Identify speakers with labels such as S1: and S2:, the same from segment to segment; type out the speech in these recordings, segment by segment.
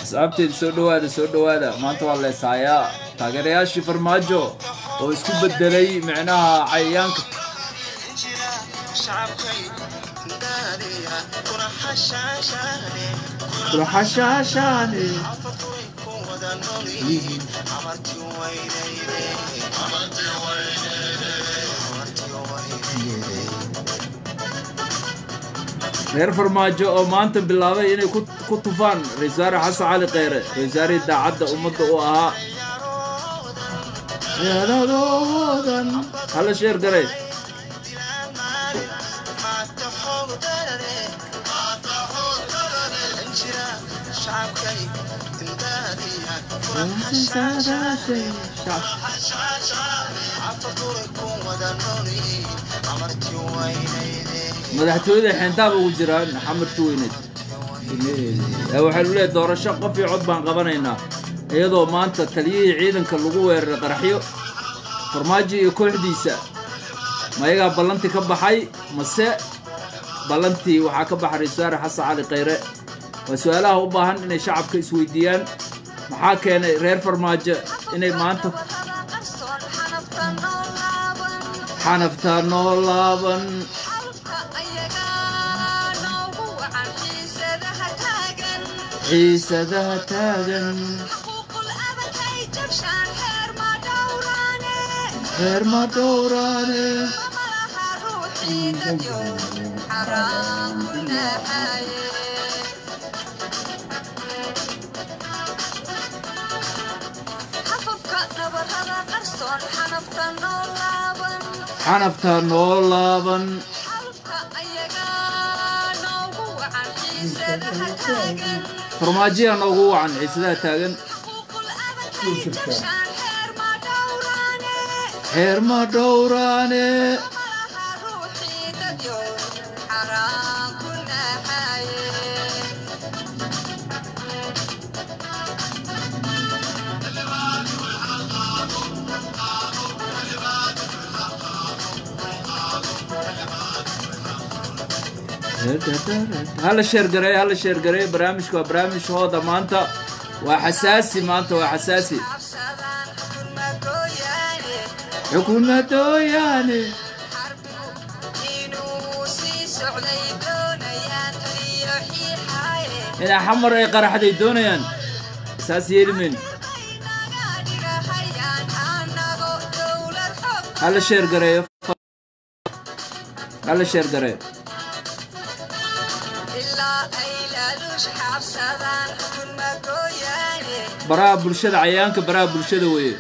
S1: asxaabteeda soo dhowaada soo dhowaada maanta waa leesaayaa taageerayaashii farmaajo oo isku bedelay micnaha cayayaanka kulaxashaashaane reer farmaajo oo maanta bilaabay inay ku tufaan ra-isul wasaare xasan cali kheyre ra-isul wasaarihii daacadda ummadda u ahaa yaladoodan hala sheer garay madaxtooyada xeentaaba ugu jiraan xamarti weyneed waxaynu leeyahy doorasho qof iyo cod baan qabanaynaa iyadoo maanta taliyihii ciidanka lagu weeraray qaraxyo farmaajo iyo kooxdiisa ma ayagaa ballantii ka baxay mase ballantii waxaa ka baxa ra-isul wasaare xasan cali kheyre waa su-aalaha u baahan inay shacabka isweydiiyaan maxaa keenay reer farmaajo inay maanta xanaftaa noo laaban xiisadaha taagan reer ma dhowraane xanaftaa noo laaban farmaajiya noogu wacan xiisadaha taagan xeer ma dhowraane hala sheergareey hala sheergareey barnaamijka waa barnaamij hooda maanta waa xasaasi maanta waa xasaasi xukuumadooyaane inaa xamar ay qaraxday doonayaan saas yeelimen hala sheergareeyo hala sheergareeyo baraha bulshada cayayaanka baraha bulshada weeye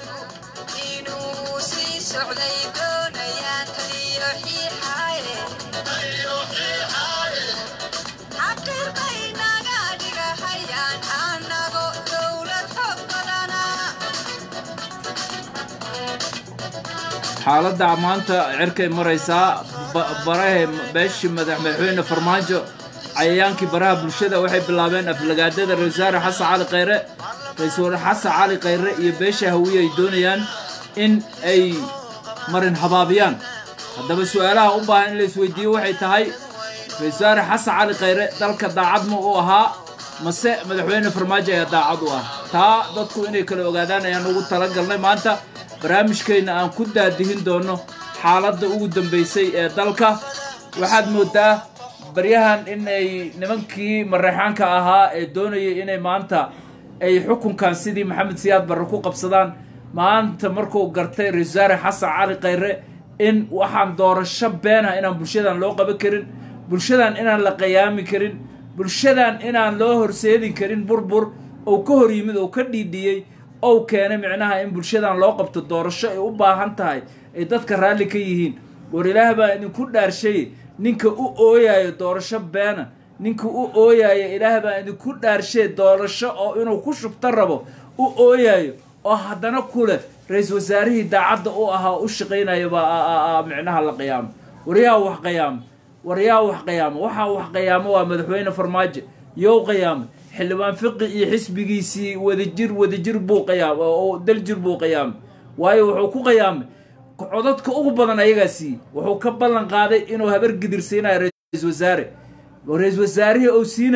S1: xaaladda maanta cirkay maraysaa barahe beeshii madaxmadaxweyne farmaajo cayayaankii baraha bulshada waxay bilaabeen aflagaadada ra-isul wasaare xasan cali kheyre ra-iisul xasan cali kheyre iyo beesha hawiye ay doonayaan in ay marin habaabiyaan haddaba su-aalaha u baahan in la isweydiiyo waxay tahay ra-isul wasaare xasan cali kheyre dalka daacad ma u ahaa mase madaxweyne farmaajo ayaa daacad u ah taa dadku inay kala ogaadaan ayaan ugu talagalnay maanta barnaamijkeenna aan ku daadihin doono xaaladda ugu dambaysay ee dalka waxaad moodaa baryahan in ay nimankii mareexaanka ahaa ee doonayay inay maanta ay xukunkan sidii maxamed siyaad barre ku qabsadaan maanta markuu gartay ra-isul wasaare xasan cali kheyre in waxaan doorasho beenah inaan bulshadan loo qaban karin bulshadan inaan la qayaami karin bulshadan inaan loo horseedin karin burbur ou ka hor yimid ou ka dhiidhiyey ou keenay micnaha in bulshadan loo qabto doorasho ay u baahan tahay ay dadka raalli ka yihiin war ilaah baa idinku dhaarshay ninka u ooyayo doorasho beena ninka u ooyayo ilaah baa idinku dhaarshee doorasho oo inuu ku shubto rabo u ooyayo oo haddana kuleh ra-iisul wasaarihii daacadda u ahaa u shaqaynaya baa micnaha la qiyaamo waryaa wax qiyaamo waryaa wax qiyaamo waxaa wax qiyaamo waa madaxweyne farmaajo yow qiyaamo xildhibaan fiqi iyo xisbigiisii wadajir wadajir buu qiyaam oo daljir buu qiyaamay waayo wuxuu ku qiyaamay codadka ugu badan ayagaa siiyey wuxuu ka ballan qaaday inuu habar gidirsiinayo ra-isul wasaare ra-isul wasaarihii uu siinayo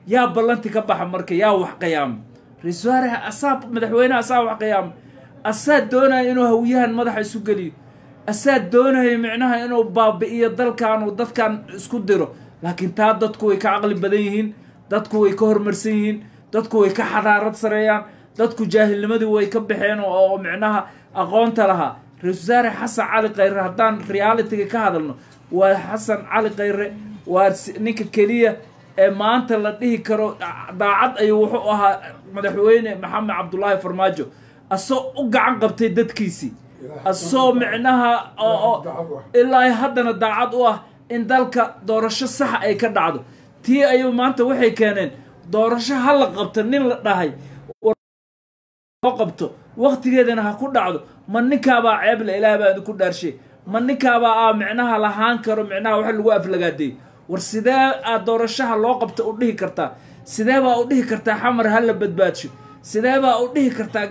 S1: yaa ballanti ka baxa marka yaa wax qiyaama ra-iisul wasaare asaa madaxweyneha asaa wax qiyaama asaa doonaya inuu hawiyahan madaxa isu geliyo asaa doonaya micnaha inuu baabi'iyo dalkan uu dadkan isku diro laakiin taa dadku way ka caqli badan yihiin dadku way ka horumarsan yihiin dadku way ka xadaarad sareeyaan dadku jaahilnimadii way ka baxeen oo micnaha aqoonta lahaa ra-isul wasaare xasan cali khayre haddaan realitiga ka hadalno waa xasan cali khayre waa ninka keliya ee maanta la dhihi karo daacad ayuu wuxuu ahaa madaxweyne maxamed cabdulaahi farmaajo asoo u gacan qabtay dadkiisii asoo micnaha oo ilaa haddana daacad u ah in dalka doorasho saxa ay ka dhacdo tii ayuu maanta waxay keeneen doorasho ha la qabto nin la dhahay oo qabto waktigeedana ha ku dhacdo ma ninkaabaa ceeble ilaah baa idinku dhaarshay ma ninkaabaa aa micnaha lahaan karo micnaha wax lagu aflagaadeeyo war sidee aad doorashaha loo qabta u dhihi kartaa sidee baa u dhihi kartaa xamar ha la badbaadsho sidee baa u dhihi kartaa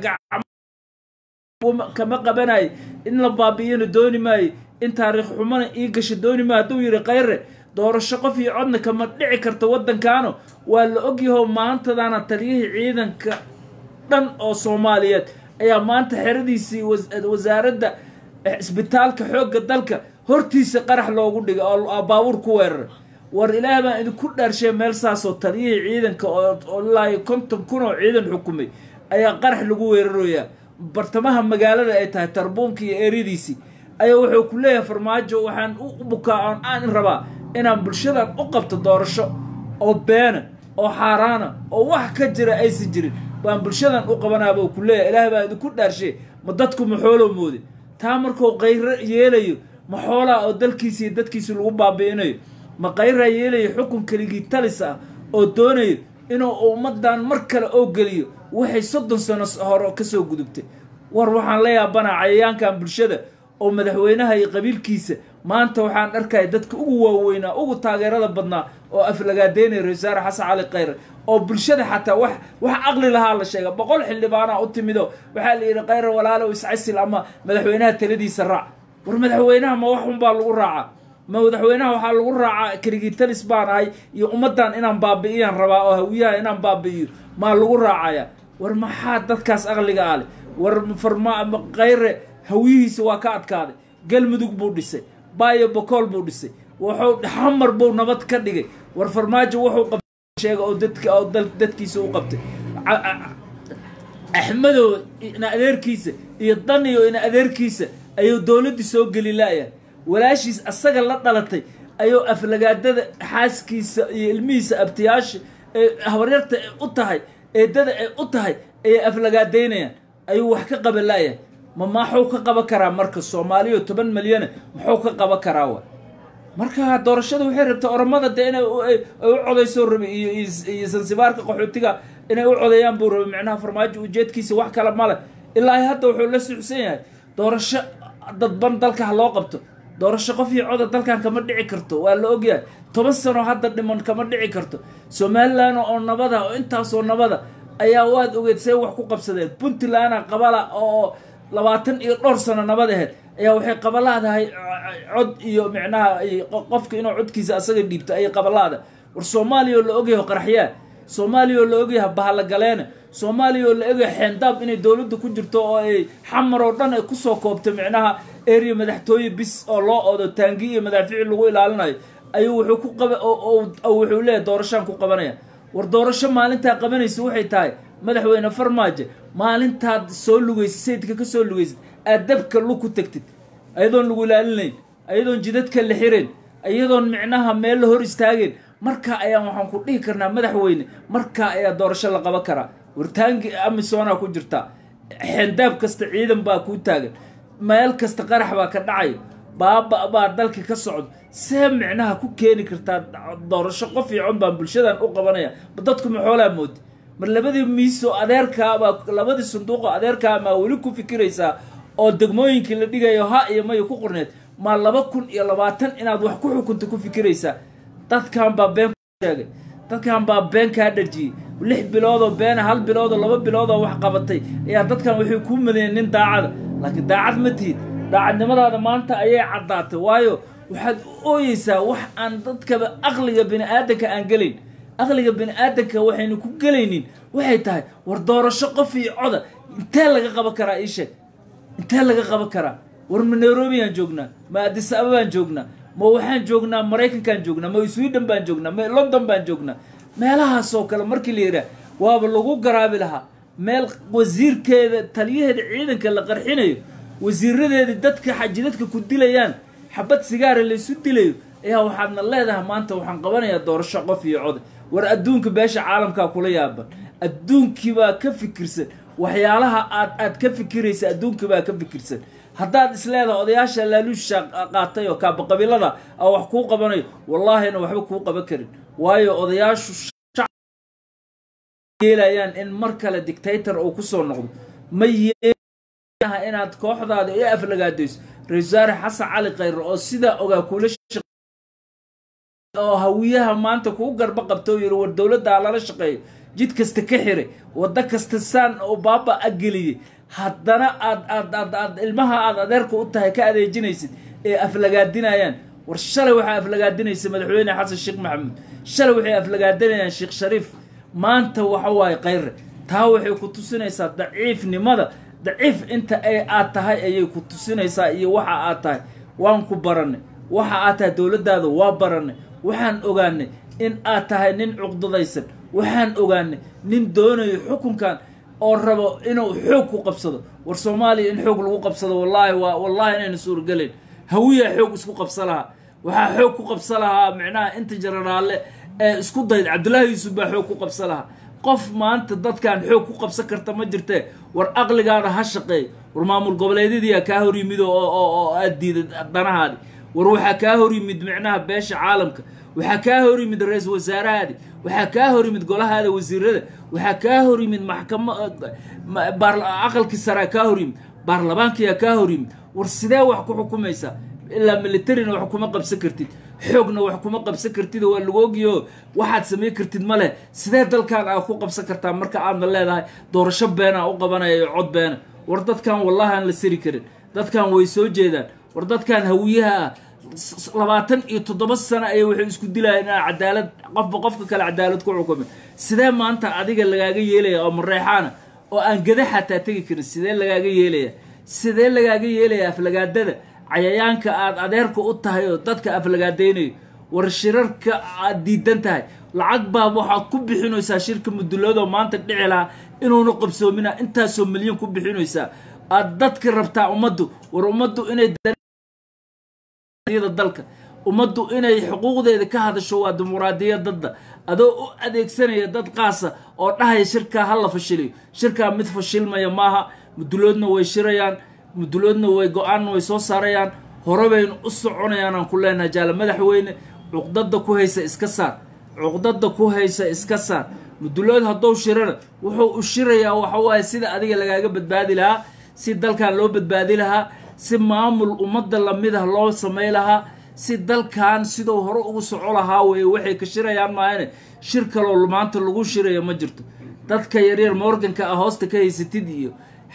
S1: kama qabanayo in la baabi'iyana dooni maayo in taariikh xumana ii gasho dooni maayo hadduu yidhi khayre doorasho qof iyo codna kama dhici karta waddankaano waa la ogyaho maantadaana taliyihii ciidanka dhan oo soomaaliyeed ayaa maanta xeradiisii wasaaradda isbitaalka xoogga dalka hortiisa qarax loogu dhigay oo baabuur ku weeraray war ilaah baan idinku dhaarshay meel saasoo taliyihii ciidanka oo ilaa konton kun oo ciidan xukumay ayaa qarax lagu weerarayaa bartamaha magaalada ay tahay tarbuunka iyo eryadiisii ayaa wuxuu ku leeyahay farmaajo waxaan u bukaa oon aan rabaa inaan bulshadan u qabto doorasho oo beena oo xaaraana oo wax ka jira aysan jirin baan bulshadan u qabanaaba ku leeyahay ilaah baa idinku dhaarshay ma dadku ma xooloo moode taa markuu qayro yeelayo ma xoolaa oo dalkiisa iyo dadkiisa lagu baabi'inayo ma qayraa yeelayo xukun keligii talis ah oo doonayo inuu ummadan mar kale oo geliyo waxay soddon sano hore kasoo gudubtay war waxaan la yaabanaa cayayaankan bulshada oo madaxweynaha iyo qabiilkiisa maanta waxaan arkaya dadka ugu waaweynaa ugu taageerada badnaa oo aflagaadeynaya ra-isul wasaare xasan cali khayre oo bulshada xataa wax wax caqli lahaa la sheega boqol xildhibaanaa u timido waxaa la yidhi khayre walaalow iscasil ama madaxweynaha taladiisa raac war madaxweynaha ma wax unbaa lagu raacaa ma madaxweynaha waxaa lagu raacaa keligii talis baan ahay iyo ummaddan inaan baabi'iyaan rabaa oo hawiyaha inaan baabi'iyo maa lagu raacaya war maxaa dadkaas aqliga ale war farma khayre hawiyihiisa waa ka adkaaday galmudug buu dhisay baayo bokool buu dhisay wuxuu xamar buu nabad ka dhigay war farmaajo wuxuu qabsheega oo dadka oo dadkiisa u qabtay axmedow ina adeerkiisa iyo daniyo ina adeerkiisa ayuu dowladdii soo geli la'yahay walaashiis asaga la dhalatay ayuu aflagaadada xaaskiisa iyo ilmihiisa abtiyaasha ee habaryarta ay u tahay eedada ay u tahay ayay aflagaadaynayaan ayuu wax ka qaban la'yahay ma maxuu ka qaban karaa marka soomaaliyo toban milyana muxuu ka qaban karaa wa marka doorashada waxay rabtaa oromada dee inay u codayso rabi iyo iyo sansibaarka qaxootiga inay u codeeyaan buu rabay micnaha farmaajo ujeedkiisa wax kale male ilaa hadda wuxuu la sucsan yahay doorasho dadban dalka ha loo qabto doorasho qof iyo coda dalkan kama dhici karto waa la ogyahay toban sano hadda dhiman kama dhici karto somalilan oo nabada oo intaasoo nabada ayaa waad ogeed see wax ku qabsadeen puntlandna qabala oo labaatan iyo dhowr sano nabad aheyd ayaa waxay qabalaadahay cod iyo micnaha qofka inuu codkiisa asaga dhiibto ayay qabalaada war soomaaliya oo la ogyahay qaraxyaa soomaaliya oo la ogyahay bahallagaleene soomaaliya oo la ogyahay xeendaab inay dowladda ku jirto oo ay xamar oo dhan ay kusoo koobto micnaha area madaxtooye bis oo loo oodo taangi iyo madaafiici lagu ilaalinayo ayuu wuxuu ku qaba wuxuu leeyahay doorashaan ku qabanaya war doorasho maalintaa qabanaysa waxay tahay madaxweyne farmaajo maalintaad soo lugaysid sayidka ka soo lugaysid aad dabka lug ku tagtid ayadoon lagu ilaalinayn ayadoon jidadka la xirayn iyadoon micnaha meel la hor istaageen markaa ayaan waxaan ku dhihi karnaa madaxweyne markaa ayaa doorasho la qaban karaa wartaangi amisonaa ku jirtaa xendaab kasta ciidan baa kuu taagan meel kasta qarax baa ka dhacayo baaba baa dalka ka socdo see micnaha ku keeni kartaa doorasho qof iyo con baan bulshadan u qabanaya ma dadku ma xoolaa moodi mar labadii miiso adeerkaabaa labadii sanduuqo adeerkaa maa weli ku fikiraysaa oo degmooyinkii la dhigayo ha iyo mayo ku qorneed maa laba kun iyo labaatan inaad wax ku xukunta ku fikiraysaa dadkan baa been sheegay dadkan baa been kaa dhajiyey lix biloodoo beena hal biloodoo laba biloodoo wax qabatay ayaa dadkan waxay kuu madayeen nin daacada laakiin daacad ma tihid daacadnimadaada maanta ayay caddaatay waayo waxaad ooyeysaa wax aan dadkaba aqliga bini aadanka aan gelayn aqliga bini aadanka waxaynu ku gelaynin waxay tahay war doorasho qof iyo coda intee laga qaban karaa ii sheeg intee laga qaban karaa war ma nairobiyaan joognaa ma adis ababaan joognaa ma waxaan joognaa maraykankaan joognaa ma sweden baan joognaa ma london baan joognaa meelahaasoo kale markii la yidhaah waaba lagu garaabi lahaa meel wasiirkeeda taliyaheeda ciidanka la qarxinayo wasiiradeedii dadka xajidadka ku dilayaan xabad sigaara laysu dilayo ayaa waxaadna leedahay maanta waxaan qabanayaa doorasho qof iyo coda war adduunka beesha caalamkaa kula yaaban adduunkiibaa ka fikirsan waxyaalaha aad aad ka fikiraysa adduunkiibaa ka fikirsan haddaad isleedahay odayaasha laaluusha qaatay oo kaabaqabiilada a wax kuu qabanayo wallaahina waxba kuu qaban karin waayo odayaashu yeelayaan in mar kale dictator uu kusoo noqdo ma yeelaha inaad kooxdaada i aflagaadayso ra-isul wasaare xasan cali khayre oo sidaa ogaa kula oo hawiyaha maanta kuu garba qabta oo yidhi war dowladdaa lala shaqeeyo jid kasta ka xiray waddo kasta saan oo baaba a geliyey haddana aad aad aad aad ilmaha aad adeerka u tahay ka adeejinaysid ee aflagaadinayaan war shalay waxaa aflagaadinaysa madaxweyne xasan sheekh maxamuud shalay waxay aflagaadinayaan sheekh shariif maanta waxa waaye khayre taa waxay ku tusinaysaa daciifnimada daciif inta ay aad tahay ayay ku tusinaysaa iyo waxa aad tahay waan ku baranay waxa aad tahay dowladdaada waa baranay waxaan ogaanay in aad tahay nin cuqdadaysan waxaan ogaanay nin doonayo xukunkan oo rabo inuu xoog ku qabsado war soomaaliya in xoog lagu qabsado wallaahi waa wallaahi inayna suuragelayn hawiyaa xoog isku qabsa lahaa waxaa xoog ku qabsa lahaa micnaha inta jararaalle ee isku dayd cabdullaahi yuusuf baa xoog ku qabsa lahaa qof maanta dadkan xoog ku qabsan karta ma jirtee war aqligaada ha shaqeey war maamul goboleedyadiiyaa kaa hor yimid oo oo aad diiday danahaadi war waxaa kaa hor yimid micnaha beesha caalamka waxaa kaa hor yimid ra-iisul wasaarahaadi waxaa kaa hor yimid golahaada wasiirada waxaa kaa hor yimid maxkama aqalkii saraa kaa hor yimid baarlamaankiyaa kaa hor yimid war sidee wax ku xukumaysaa ilaa militarina wax kuma qabsan kartid xoogna wax kuma qabsan kartid waa lagu ogyaho waxaad samayn kartid ma leh sidee dalkan aad ku qabsan kartaa marka aadna leedahay doorasho beenaa u qabanaya iyo cod beena war dadkan wallahi aan la siri karin dadkan way soo jeedaan war dadkan hawiyaha ah labaatan iyo toddoba sano ayay waxay isku dilayaan inaa cadaalad qofba qofka kale cadaalad ku xukumay sidee maanta adiga lagaaga yeelaya oo mareexaana oo aan gada xataa tegi karin sidee lagaaga yeelaya sidee lagaaga yeelaya aflagaadada cayayaanka aad adeerka u tahay oo dadka aflagaadaynayo war shirarka aad diidan tahay lacag baa waxaad ku bixinaysaa shirka muduloodoo maanta dhici lahaa inuuna qabsoomina intaasoo milyan ku bixinaysaa aad dadka rabtaa ummaddu war ummaddu inay dalka ummaddu inay xuquuqdeeda ka hadasho waa dimuqraadiyadadda adoo u adeegsanaya dad qaasa oo dhahaya shirkaa ha la fashiliyo shirkaa mid fashilmaya maaha muduloodna way shirayaan muduloodna way go-aanna way soo saarayaan hore baynu u soconayaan aan ku leenahay jaale madaxweyne cuqdada ku haysa iska saar cuqdada ku haysa iska saar mudulood haddou shirana wuxuu u shirayaa waxa waaye sida adiga lagaaga badbaadi lahaa si dalkan loo badbaadi lahaa si maamul ummadda lamid ah loo samay lahaa si dalkan siduu hore ugu soco lahaa weye waxay ka shirayaan maahane shir kaloo maanta lagu shiraya ma jirto dadka yaryar morganka ah hoosta ka haysatid iyo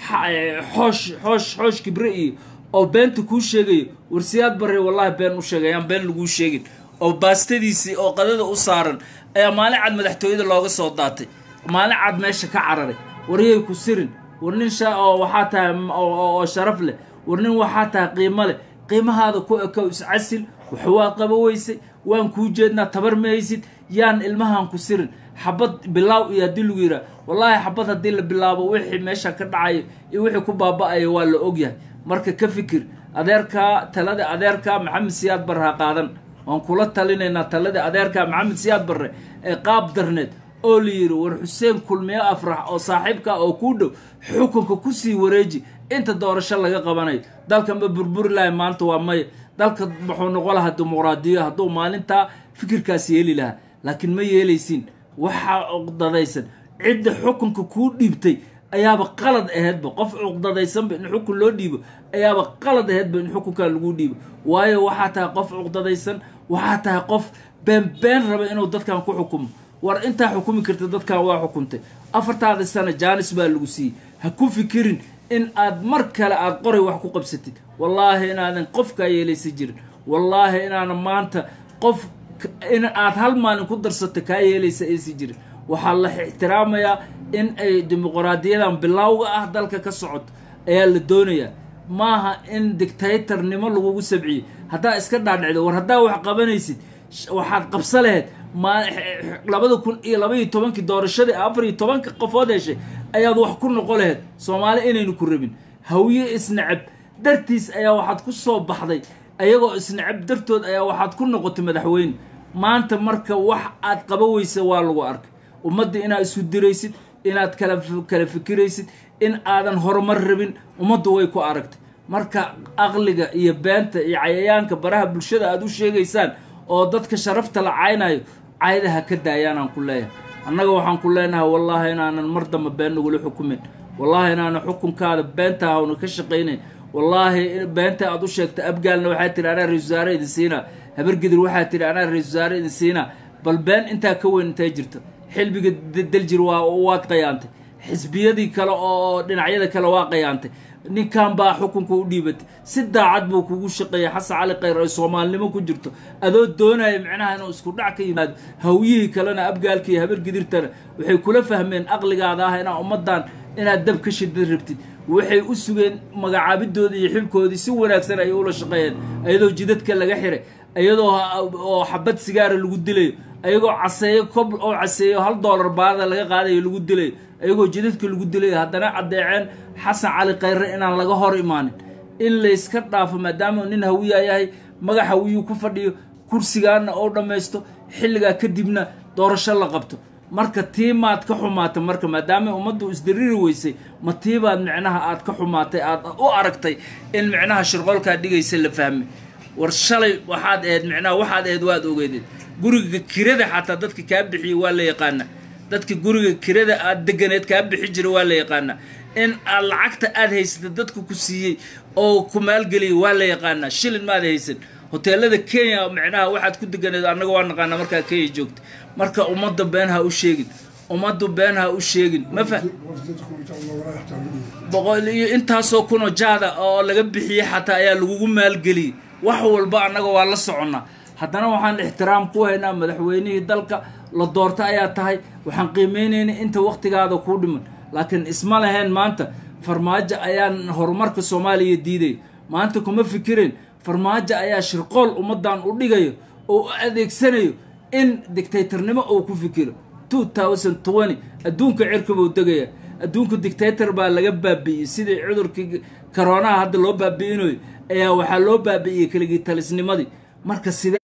S1: xoosh xoosh xoosh kibre iyo oo beenta kuu sheegayo warsiyaad barre wallahi been u sheegay ayaan been laguu sheegin oo baastadiisii oo qadada u saaran ayaa maalin cad madaxtooyada looga soo daatay maalin cad meesha ka cararay waryay ku sirin war nin sha oo waxaa tahay oo sharaf leh war nin waxaa tahay qiimo leh qiimahaada ku ekow iscasil wax waa qabo weysay waan kuu jeednaa tabar mahaysid yaan ilmahan ku sirin xabad bilaaw iyo haddii lagu yidhaha wallaahi xabad haddii la bilaabo wixii meesha ka dhacayo iyo wixii ku baaba-ayo waa la ogyahay marka ka fikir adeerkaa talada adeerkaa maxamed siyaad barre ha qaadan waan kula talinaynaa talada adeerkaa maxamed siyaad barre ee qaab darneed oo la yidhi war xuseen kulmiyo afrax oo saaxiibka oo kuu dhow xukunka kusii wareeji inta doorasho laga qabanayo dalkan ma burburi lahay maanta waa maya dalka wuxuu noqon lahaa dimuqraadiyo hadduu maalintaa fikirkaas yeeli lahaa laakiin ma yeelaysiin waxaa cuqdadaysan cidda xukunka kuu dhiibtay ayaaba qalad aheedba qof cuqdadaysanba in xukun loo dhiibo ayaaba qalad aheedba in xukunkaa laguu dhiibo waayo waxaa tahay qof cuqdadaysan waxaa tahay qof beenbeen raba inuu dadkan ku xukumo war intaa xukumi karta dadkan waa xukuntay afartaada sana jaanis baa lagu siiyey ha ku fikirin in aad mar kale aada qoray wax ku qabsatid wallaahi inaadan qofkaa yeelaysa jirin wallaahi inaanan maanta qof in aad hal maalin ku darsato kaa yeelaysa aysi jirin waxaa la ixtiraamayaa in ay dimuqraadiyadan bilowga ah dalka ka socoto ayaa la doonayaa maaha in dictatornimo lagugu sabciyey haddaa iska dhaadhicdo war haddaa wax qabanaysid waxaad qabsa laheyd ma labada kun iyo labaiyo tobankii doorashadii afar iyo tobanka qofood heshay ayaad wax ku noqon laheyd soomaali inaynu ku rabin hawiye isnacab dartiis ayaa waxaad ku soo baxday ayagoo isnacab dartood ayaa waxaad ku noqotay madaxweyne maanta marka wax aad qaba weysa waa lagu arkay ummadda inaad isu diraysid inaad kala kala fikiraysid in aadan horumar rabin ummaddu way ku aragtay marka aqliga iyo beenta iyo cayayaanka baraha bulshada aad u sheegaysaan oo dadka sharafta la caynayo cayda ha ka daayaanaan ku leeyahay annaga waxaan ku leenahay wallaahi inaanan mar damba been nagula xukumin wallaahi inaanan xukunkaada beenta hawna ka shaqaynayn wallaahi beenta aad u sheegta abgaalna waxaa tihi anaa ra-isul wasaare idin siinaa habargidir waxaa tihi anaa ra-isul wasaare idin siinaa bal been intaa ka weyn intay jirta xilbiga daljir waa waad qayaantay xisbiyadii kale oo dhinacyada kale waa qayaantay ninkan baa xukunka u dhiibatay si daacad buu kugu shaqeeyay xasan cali khayr ay soomaalinimo ku jirto adoo doonaya micnaha inuu isku dhac ka yimaado hawyihii kalena abgaalka iyo habargidirtana waxay kula fahmeen aqligaada ah inaa ummaddan inaad dab ka shida rabtid waxay u sugeen magacaabidoodii iyo xilkoodii si wanaagsan ayay ula shaqeeyeen ayadoo jidadka laga xiray ayadoo oo xabad sigaara lagu dilayo ayagoo caseeyo kob oo caseeyo hal doolar baada laga qaadayo lagu dilayo ayagoo jidadka lagu dilayo haddana caddeeceen xasan cali khayre inaan laga hor imaanin in layska dhaafo maadaama nin hawiyaa yahay magac hawiyuu ku fadhiyo kursigaana oo dhammaysto xilligaa kadibna doorasho la qabto marka tiimaad ka xumaatay marka maadaama ummaddu isdariri weysay ma tiibaad micnaha aad ka xumaatay aad u aragtay in micnaha shirqoolkaa dhigaysa la fahmay war shalay waxaad ahayd micnaha waxaad ahayd waad ogeedeen guriga kirada xataa dadka kaa bixiyey waa la yaqaanaa dadka guriga kirada aad deganeed kaa bixi jira waa la yaqaanaa in aad lacagta aad haysatay dadka ku siiyey oo ku maalgeliyay waa la yaqaanaa shilin maad haysan hoteelada kenya micnaha waxaad ku deganeed annaga waa naqaanaa markaa kenya joogta marka ummadda been ha u sheegin ummaddu been ha u sheegin ma fa boqol iyo intaasoo kunoo jaada oo laga bixiyey xataa ayaa lagugu maalgeliyey wax walba annaga waa la soconnaa haddana waxaan ixtiraam ku haynaa madaxweynihii dalka la doorta ayaa tahay waxaan qiimeynayna inta wakhtigaada kuu dhiman laakiin isma lahayn maanta farmaajo ayaan horumarka soomaaliya diiday maanta kuma fikireen farmaajo ayaa shirqool ummaddan u dhigayo oo u adeegsanayo in dictatornimo uu ku fikiro two thousand twenty adduunka cirka buu degaya adduunka dictator baa laga baabi'iyey sidii cudurkii koroonaha hadda loo baabi'inayo ayaa waxaa loo baabi'iyey keligii talisnimadii marka sidee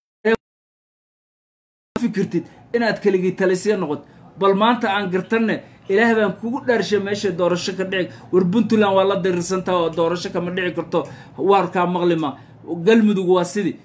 S1: fikirtid inaad keligii talisya noqoto bal maanta aan gartanne ilaah baan kugu dhaarshay meesha doorasho ka dhici war puntland waa la diriirsantaa oo doorasho kama dhici karto waarkaa maqlima galmudug waa sidii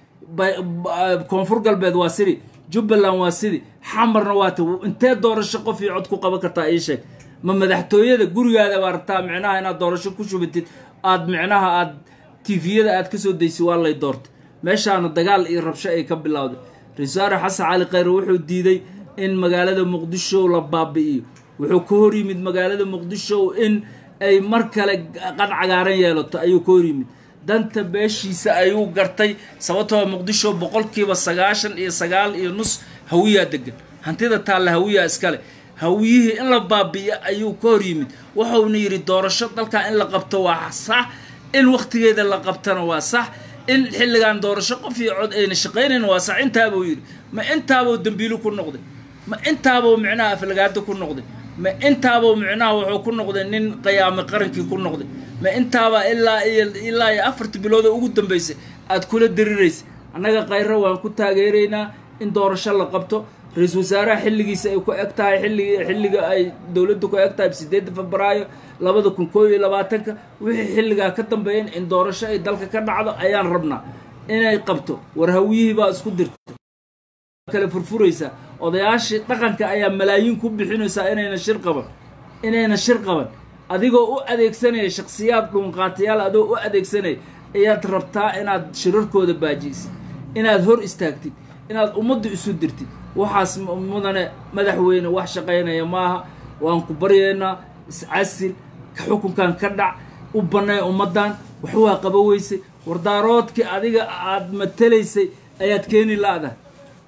S1: koonfur galbeed waa sidii jubbaland waa sidii xamarna waa ta intee doorasho qof iyo cod ku qaban kartaa ii sheeg ma madaxtooyada gurigaada baa rabtaa micnaha inaad doorasho ku shubatid aad micnaha aad tifiyada aad kasoo daysid waa lay doortay meeshaana dagaal iyo rabsho ay ka bilowday ra-iisul wasaare xasan cali khayre wuxuu diiday in magaalada muqdisho la baabi'iyo wuxuu ka hor yimid magaalada muqdisho in ay mar kale qad cagaaran yeelato ayuu ka hor yimid danta beeshiisa ayuu gartay sababtoo muqdisho boqolkiiba sagaashan iyo sagaal iyo nus hawiyaa degan hantida taalla hawiyaa iskale hawiyihii in la baabi'iyo ayuu ka hor yimid wuxuuna yidhi doorasho dalkan in la qabto waa sax in wakhtigeeda la qabtana waa sax in xilligan doorasho qof iyo cod ayna shaqaynayn waa sax intaabuu yidhi ma intaabuu dembiilu ku noqday ma intaabuu micnaha aflagaado ku noqday ma intaabuu micnaha wuxuu ku noqday nin qiyaame qarankii ku noqday ma intaaba ilaa iyo ilaa iyo afarta bilooda ugu dambaysay aad kula dariraysa annaga khayro waan ku taageeraynaa in doorasho la qabto ra-iisul wasaaraha xilligiisa ay ku eg tahay xillig xilliga ay dowladda ku eg tahay sideedda febraayo labada kun koo iyo labaatanka wixii xilligaa ka dambeeyan in doorasho ay dalka ka dhacdo ayaan rabnaa inay qabto war hawiyihii baa isku dirta kale furfuraysaa odayaashii dhaqanka ayaa malaayiin ku bixinaysaa inayna shir qaban inayna shir qaban adigoo u adeegsanaya shaksiyaad dhuunqaatayaal adoo u adeegsanaya ayaad rabtaa inaad shirarkooda baajiisid inaad hor istaagtid inaad ummadda isu dirtid waxaas mudane madaxweyne wax shaqaynaya maaha waan ku baryaynaa iscasil xukunkan ka dhac u bannay ummaddan wax waa qaba weysay wardaaroodkii adiga aad matalaysay ayaad keeni la-dahay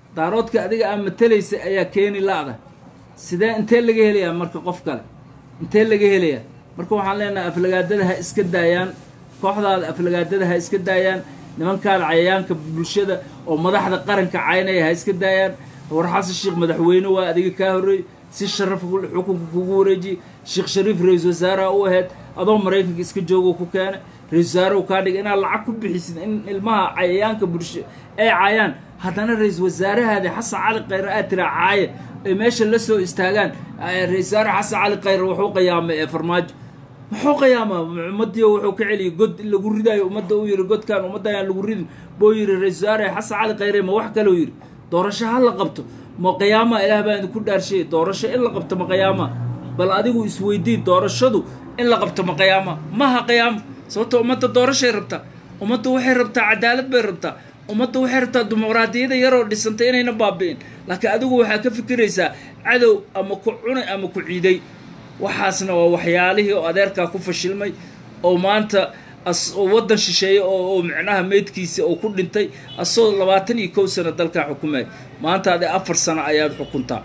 S1: daaroodka adiga aa matalaysa ayaa keeni la-da sidee intee laga helayaa marka qof kale intee laga helayaa marka waxaan leenahay aflagaadada ha iska daayaan kooxdaada aflagaadada ha iska daayaan nimankaada cayayaanka bulshada oo madaxda qaranka caynaya ha iska daayaan war xasan sheekh madaxweyne waa adiga kaa horreey si sharaf xukunka kugu wareejiyey sheekh shariif ra-isul wasaaraha u ahayd adoo maraykanka iska joogo ku keena ra-isul wasaarahu kaa dhiga inaad lacag ku bixisid in ilmaha cayayaanka bulsho ay caayaan haddana ra-isul wasaarahaadi xasan cali khayre aad tiraa caaya ay meesha la soo istaagaan ra-isul wasaare xasan cali khayre wuxuu qayaamay ee farmaajo muxuu qiyaamaa ummadii wuxuu ka celiyay god in lagu ridaayo ummadda uu yidhi godkan ummadda ayaan lagu ridin buu yidhi ra-isul wasaare xasan cali khayre ma wax kaleu yidhi doorasho ha la qabto ma qiyaama ilaah baa idinku dhaarshay doorasho in la qabto ma qiyaama bal adigu isweydii doorashadu in la qabto ma qiyaama maha qiyaama sababto ummadda doorashay rabtaa ummadda waxay rabtaa cadaalad bay rabtaa ummadda waxay rabtaa dimuqraadiyada yaroo dhisantay inayna baabi'in laakiin adigu waxaa ka fikiraysaa cadow ama ku cunay ama ku ciiday waxaasna waa waxyaalihii oo adeerkaa ku fashilmay oo maanta oo waddan shisheeye oo micnaha meydkiisa oo ku dhintay asagoo labaatan iyo kow sano dalkaa xukumay maanta ade afar sano ayaad xukuntaa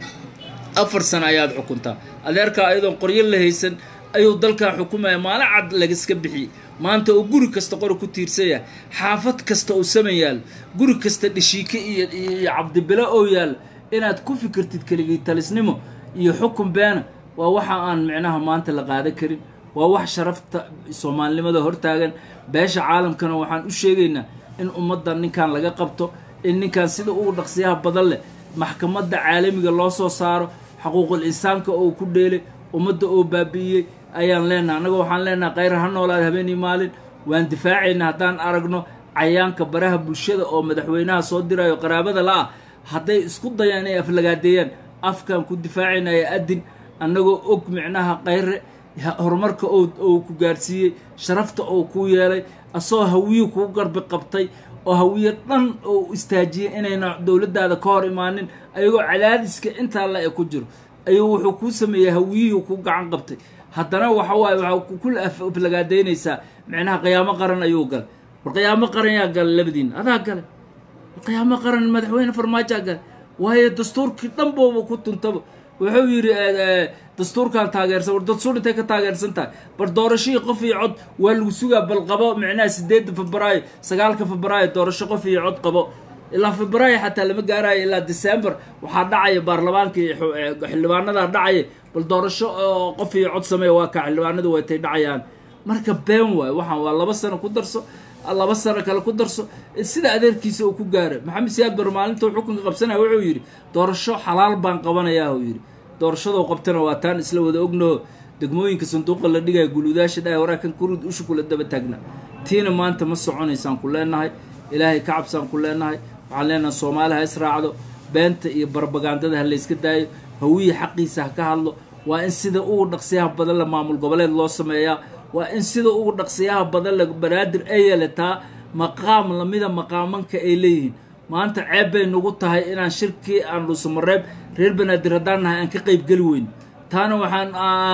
S1: afar sano ayaad xukuntaa adeerkaa ayadoon qoryo la haysan ayuu dalkaa xukumaya maalin cad lagaska bixiyey maanta oo guri kasta qori ku tiirsan yahay xaafad kasta oo saman yaallo guri kasta dhishiike iyo iyo cabdibilo oo yaallo inaad ku fikirtid keligii talisnimo iyo xukun beena waa waxa aan micnaha maanta la qaadan karin waa wax sharafta soomaalinimada hortaagan beesha caalamkana waxaan u sheegaynaa in ummadda ninkan laga qabto in ninkan sida ugu dhaqsiyaha badan leh maxkamadda caalamiga loo soo saaro xaquuqul insaanka oo ku dheelay ummadda oo baabi'iyey ayaan leenaha annaga waxaan leenaha khayra ha noolaada habeenii maalin waan difaacayna haddaan aragno cayaanka baraha bulshada oo madaxweynaha soo dirayo qaraabada la-ah hadday isku dayaan inay aflagaadeeyaan afkaan ku difaacaynaya adin annagoo og micnaha khayre horumarka oo ku gaarsiiyey sharafta oo kuu yeelay asagoo hawiye kuu garbi qabtay oo hawiye dhan oo istaajiyey inayna dowladdaada ka hor imaanin ayagoo cadaadiska intaa la e ku jiro ayuu wuxuu kuu sameeyey hawiyihii kuu gacan qabtay haddana waxa waaye waxaa kula aflagaadaynaysaa micnaha qiyaamo qaran ayuu galay war qiyaamo qaran yaa galay labadiina adaa galay qiyaamo qaran madaxweyne farmaajaa galay waayo dastuurkii dhan booba ku tuntaba wuxuu yidhi dastuurkan taageersan war dastuur intay ka taageersan tahay bar doorashihii qof iyo cod waa lagu sugaa bal qabo micnaha sideedda febraayo sagaalka febraayo doorasho qof iyo cod qabo ilaa febraayo xataa lama gaarayo ilaa december waxaa dhacaya baarlamaanka iyo xildhibaanadaa dhacaya bal doorasho oo qof iyo cod sameeya waa kaa xildhibaanadu waytay dhacayaan marka been waayo waxaan waa laba sano ku darso laba sano kale ku darso sida adeerkiisa uu ku gaaray maxamed siyaad bar maalintuu xukunka qabsanaya wuxuu yidhi doorasho xalaal baan qabanayaa uu yidhi doorashadoo qabtana waa taan isla wada ognaho degmooyinka sanduuqa la dhigaya guluudaasha dhahay waraakan kurud usha kula daba taagna tiina maanta ma soconaysaan ku leenahay ilaahay ka cabsaan ku leenahay waxaan leenahay soomaali ha israacdo beenta iyo barbagandada ha layska daayo hawiye xaqiisa ha ka hadlo waa in sida ugu dhaqsiyaha badan le maamul goboleed loo sameeyaa waa in sida ugu dhaqsiyaha badan le banaadir ay yeelataa maqaam lamida maqaamanka ay leeyihiin maanta ceeb bay nagu tahay inaan shirkii aan dhuusamareeb reer banaadir haddaan nahay aan ka qayb geli weyn taana waxaan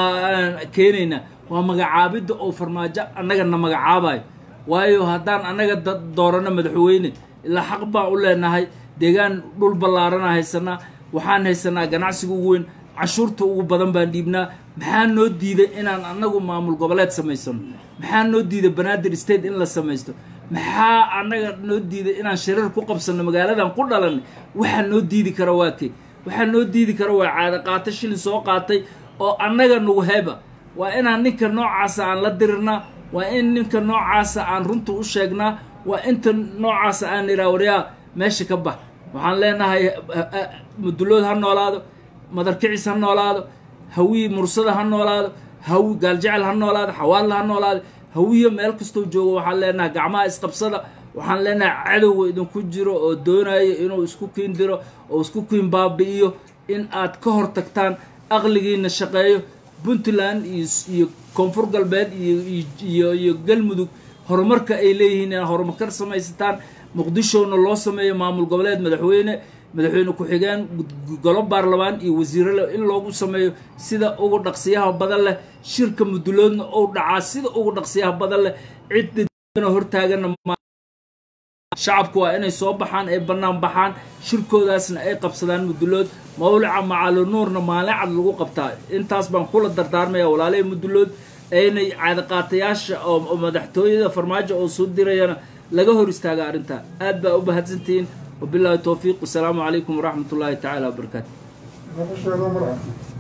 S1: keenaynaa waa magacaabidda oo farmaajo annaga na magacaabayo waayo haddaan annaga doorano madaxweyne ilaa xaq baan u leenahay deegaan dhul ballaarana haysanaa waxaan haysanaa ganacsiga ugu weyn cashuurta ugu badan baan dhiibnaa maxaa noo diiday inaan annagu maamul goboleed samaysano maxaa noo diiday banaadir state in la samaysto maxaa annaga noo diiday inaan shirar ku qabsanno magaaladan ku dhalanay waxaa noo diidi kara waa kee waxaa noo diidi kara waa caado qaato shilin soo qaatay oo annaga nagu heba waa inaan ninka noocaasa aan la dirirnaa waa in ninka noocaasa aan runta u sheegnaa waa inta noocaasa aan iraa waryaa meesha ka bax waxaan leenahay mudulood ha noolaado madarkicis ha noolaado hawiye mursada ha noolaado hawi gaaljecel ha noolaado xawaadla ha noolaado hawiye meel kastoo joogo waxaan leenahay gacmaha isqabsada waxaan leenahay cadowga idinku jiro oo doonayo inuu isku kiin diro oo isku kiin baabi'iyo in aad ka hor tagtaan aqligiina shaqeeyo puntland iyo koonfur galbeed iyo iyo galmudug horumarka ay leeyihiin inaad horumarkar samaysataan muqdishona loo sameeyo maamul goboleed madaxweyne madaxweyne ku-xigeen golo baarlamaan iyo wasiirole in loogu sameeyo sida ugu dhaqsiyaha badan leh shirka muduloodna ou dhacaa sida ugu dhaqsiyaha badan leh cidda hortaagana shacabku waa inay soo baxaan ay bannaan baxaan shirkoodaasna ay qabsadaan mudulood mawlica macaalinuurna maalin cad lagu qabtaa intaas baan kula dardaarmaya walaalihii mudulood aynay caadaqaatayaasha oo madaxtooyada farmaajo oo soo dirayana laga hor istaaga arrintaa aad baa u mahadsantihiin wabilaahi towfiiq wasalaamu calaykum waraxmat ullaahi tacaala wabarakaatu
S2: نقشها مرة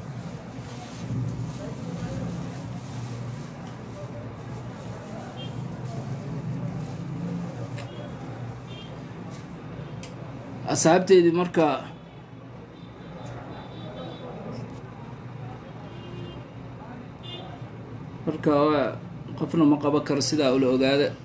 S1: asxaabteydii marka marka waa qofna ma qaban karo sidaa ula ogaada